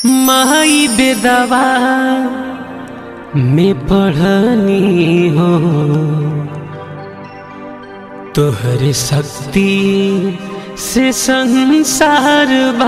माई बेदवा में पढ़नी हो तोहर शक्ति से संसार बा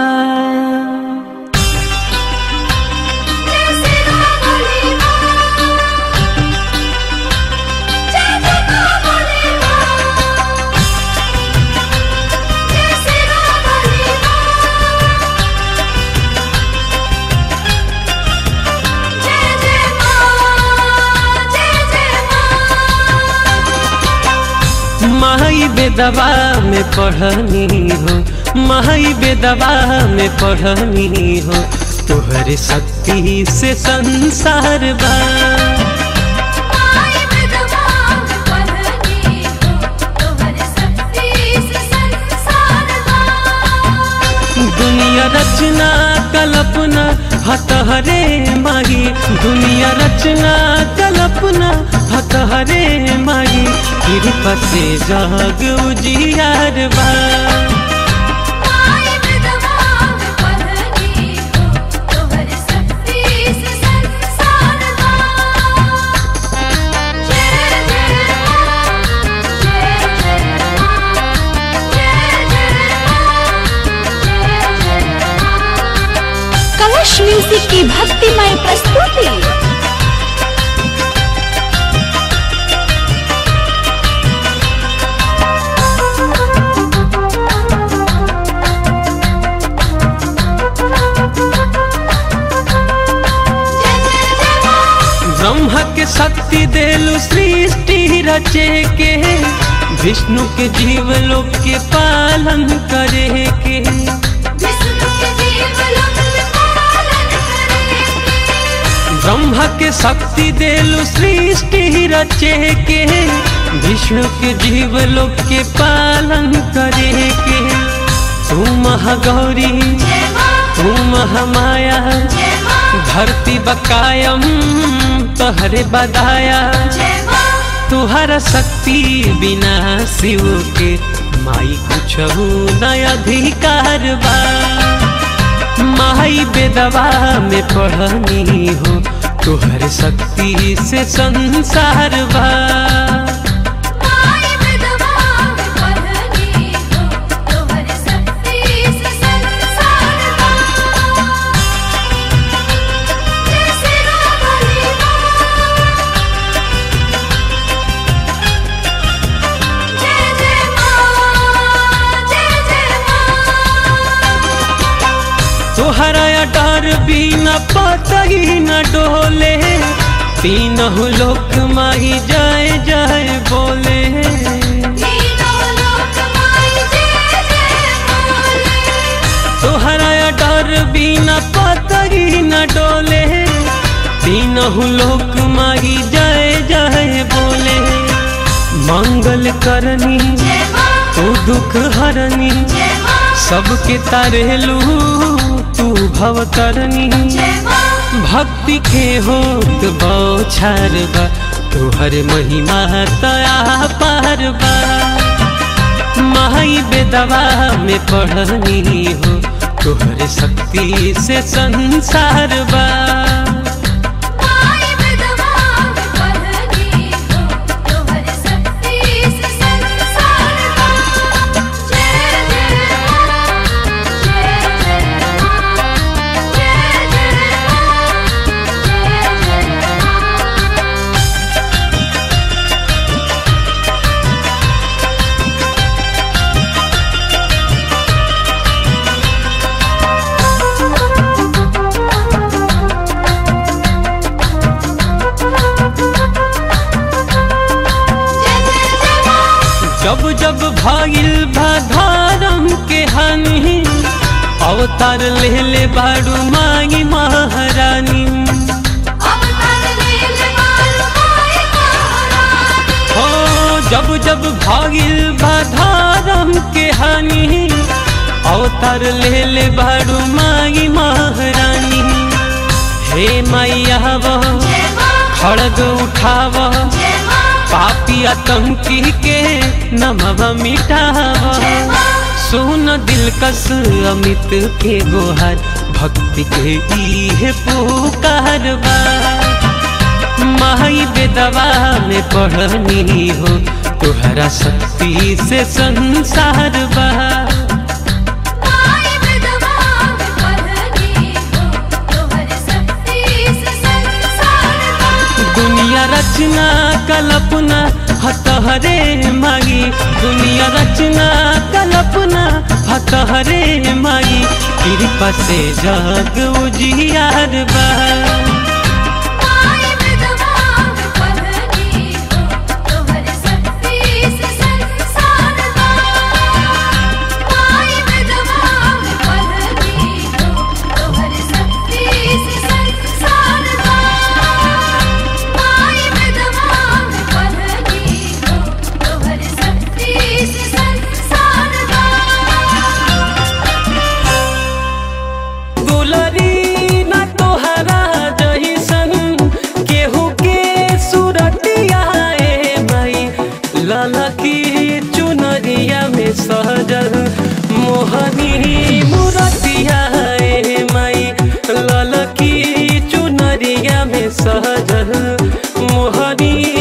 माई बेदवा में पढ़नी हो माई बेदवा में पढ़नी हो तोहर शक्ति से संसार बा दुनिया रचना कल्पना हतहरे माही दुनिया रचना कल्पना हतहरे माही कृपा से जग उजियार बा कलश म्यूजिक की भक्तिमय प्रस्तुति ब्रह्म के शक्ति देलु सृष्टि रचे के विष्णु के जीव लोक के पालन करे के ब्रह्म के शक्ति देलु सृष्टि रचे के विष्णु के जीव लोक के पालन करे के तू महागौरी तू महामाया धरती बकायम तोहरे बदाया तुहरा शक्ति बिना शिव के माई कुछ न अधिकार बा माई बेदवा में पढ़नी हो तुहर शक्ति से संसार बा तोहरा डर बिना पतही न डोले तीनों लोक माही जाए जाए बोले तोहरा डर बिना पतही न डोले तीनों लोक माही जाए जाए बोले मंगल करनी तू दुख हरनी सबके तारेलू तू भव करनी भक्ति के होत बौछार बा तोहर महिमा तया पार बा माई बेदवा में पढ़नी हो तोहर शक्ति से संसार बा जब जब भागिल भाधारम के हानि अवतार ले ले बाड़ू माई महारानी हो जब जब भागिल भाधारम के हानि अवतार ले ले बाड़ू माई महारानी हे मैया खड़ग उठाव पापी आतंकी के नमव मिटाव सुन दिलकश अमित के गोहर भक्ति के इहे पुकार बा माई बेदवा में पढ़नी हो तुहरा शक्ति से संसार बा माई विधवा में पढ़नी हो तोहर शक्ति से संसार बा दुनिया रचना कल्पना हतहरे मागी दुनिया रचना कल्पना हतहरे मागी कृपा से जग उजियार बा माई विधवा में पढ़नी हो तोहर शक्ति से संसार बा माई विधवा में पढ़नी हो तोहर शक्ति से संसार बा माई विधवा में पढ़नी हो तोहर शक्ति से संसार बा दुलरी न तोहरा जहिसन केहू के सुरतिया ए भाई ललकी चुनरिया में सहजल मोहनी मुरतिया ए माई ललकी चुनरिया में सहजल मोहनी